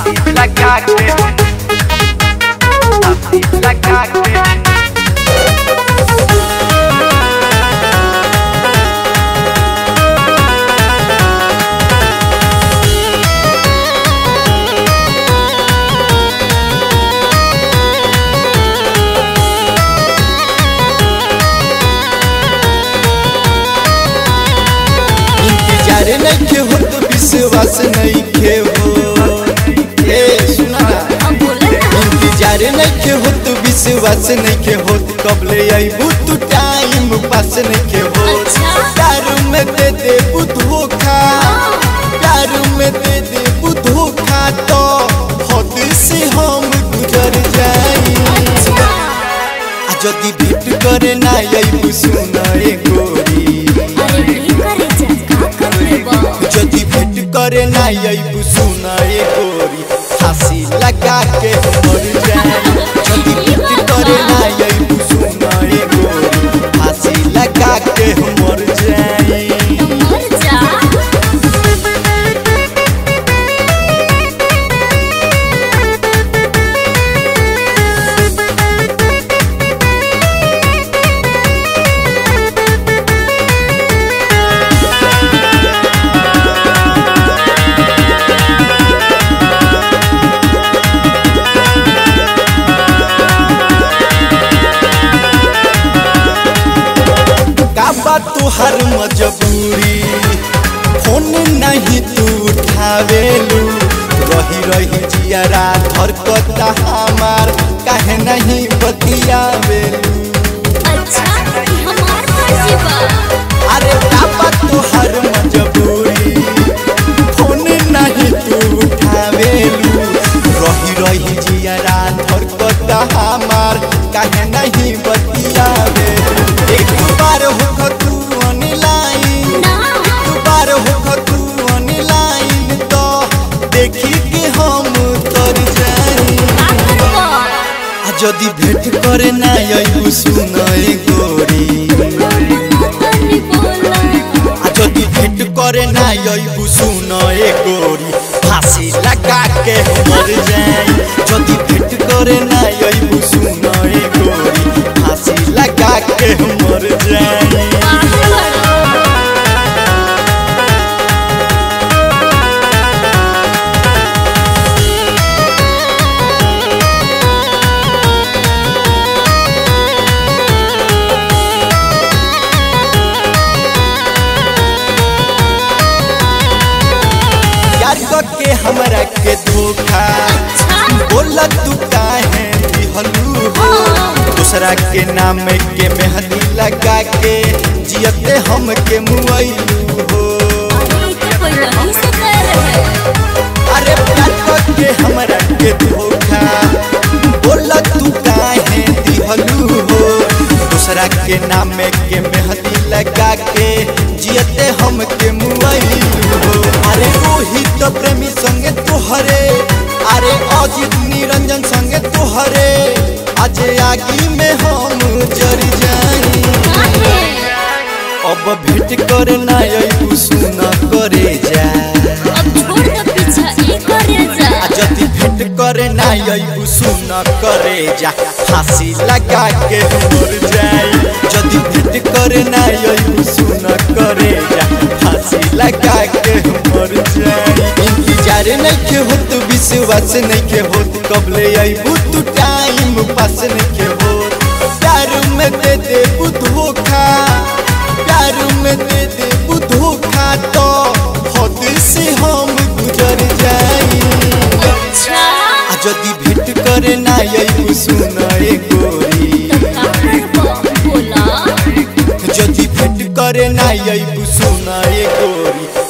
फांसी लगा के फांसी लगा के इंतजार नइखे हो तो विश्वास नइखे हो ए सुना अब बोले ना इंतजार नइखे हो तो विश्वास नइखे हो कबले आइबू तू टाइम पास नइखे हो अच्छा। प्यार में दे दे धोखा प्यार में दे दे धोखा तो हद से हम गुजर जाई अच्छा आ जदि भेट करे ना आइबू सुना ए गोरी अरे की करे जा का कर लेबा जदि भेट करे ना आइबू सुना ए गोरी फांसी लगा के मर जाई जदि भेट करे ना आइबू सुना ए गोरी फांसी लगा के मर जाई मर जा का बात तुहर मजबूरी फोन नहीं तू उठावेलू रही रही जियरा धरकता हमार काहे नहीं बतियावेलू अच्छा ई हमार फर्जी बा अरे का बात तुहर मजबूरी फोन नहीं तू उठावेलू रही रही जियरा धरकता हमार काहे नहीं बतियावेलू एक बार होख तू ऑनलाइन ना बार होख तू ऑनलाइन तो देखी के हम तर जाई का करबा आ जदि भेट करे ना आइबू सुन ए गोरी तनी बोला आ जदि भेट करे ना आइबू सुन ए गोरी फांसी लगा के मर जाई जदि भेट करे ना आइबू सुन ए गोरी फांसी लगा के मर जाई पागल बड़ा यार के हमरा के धोखा अच्छा बोला तू काहे दिहलू हो दूसरा के नाम के मेहंदी लगा के जियते हम के मुआइलू हो अरे ई तो कोई नहीं से कर रहे अरे प्यार के हमरा के धोखा बोला तू काहे दिहलू हो दूसरा के नाम के मेहंदी लगा के जियते हम के मुआइलू हो अरे रोहित प्रेमी संगे तोहरे अरे अजित निरंजन संगे तोहरे आज आगी में हम जर जाई काहे अब भेंट करे ना अइबू सुना करे जा अब छोड़ दे पीछा ई करे जा आ जदि भेंट करे ना अइबू सुना करे जा फांसी लगा के मर जाई जदि भेंट करे ना अइबू सुना करे जा फांसी लगा के मर जाई इंतजार नइखे होत विश्वास नइखे होत कबले अइबू तू टाइम पास नइखे होत प्यार में दे दे धोखा प्यार में दे दे धोखा तो हद से हम गुजर जाई अच्छा आ जदि भेंट करे ना अइबू सुना ए गोरी का करबा बोला जदि भेंट करे ना अइबू सुना ए गोरी